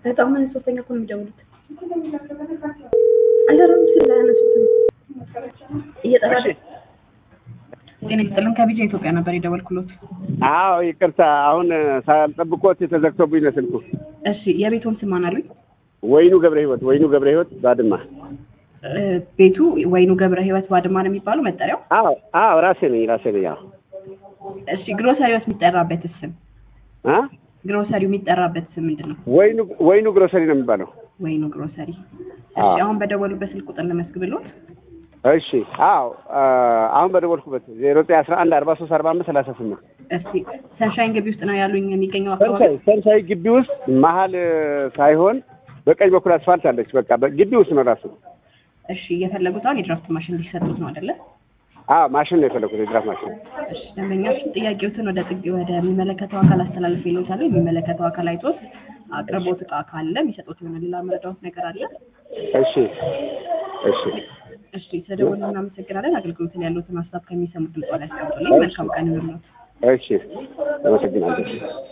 በጣም ምን ሶስተኛ እኮ ነው የሚደውሉት። አላራም ስለ ያነሱት እየጠራ ጤና ይስጥልን ከቢጃ ኢትዮጵያ ነበር የደወልኩሎት። አዎ ይቅርታ፣ አሁን ሳልጠብቆት ተዘግቶብኝ ነው ስልኩ። እሺ የቤቱን ስም ማን አሉኝ? ወይኑ ገብረ ህይወት፣ ወይኑ ገብረ ህይወት ባድማ። እ፣ ቤቱ ወይኑ ገብረ ህይወት ባድማ ነው የሚባለው መጠሪያው? አዎ አዎ፣ ራሴ ነኝ ራሴ ነኝ። አዎ እሺ ግሮሰሪዎስ የሚጠራበት ስም አ ግሮሰሪው የሚጠራበት ስም ምንድን ነው? ወይኑ ወይኑ ግሮሰሪ ነው የሚባለው። ወይኑ ግሮሰሪ። አዎ። እሺ አሁን በደወሉበት ስልክ ቁጥር ለመስግብሎት። እሺ አዎ፣ አሁን በደወልኩበት ዜሮ ዘጠኝ አስራ አንድ አርባ ሶስት አርባ አምስት ሰላሳ ስምንት እስቲ ሰንሻይን ግቢ ውስጥ ነው ያሉኝ የሚገኘው አካባቢ? ሰንሳይ ሰንሳይ ግቢ ውስጥ መሀል ሳይሆን በቀኝ በኩል አስፋልት አለች። በቃ ግቢ ውስጥ ነው ራሱ። እሺ እየፈለጉት አሁን የድራፍት ማሽን ሊሰጡት ነው አይደለ? አዎ ማሽን ነው የፈለኩት፣ የድራፍ ማሽን። እሺ ደንበኛችን ጥያቄዎትን ወደ ጥግ ወደሚመለከተው አካል አስተላልፍ ይሉታል። የሚመለከተው አካል አይቶት አቅርቦት እቃ ካለ የሚሰጡት የሆነ ሌላ መረዳት ነገር አለ? እሺ እሺ እሺ ተደውሎ እናመሰግናለን። አገልግሎትን ያሉትን ሀሳብ ከሚሰሙት ድምጽ ላይ ያስቀምጡልኝ። መልካም ቀን ይሁንልዎት። እሺ፣ አመሰግናለሁ።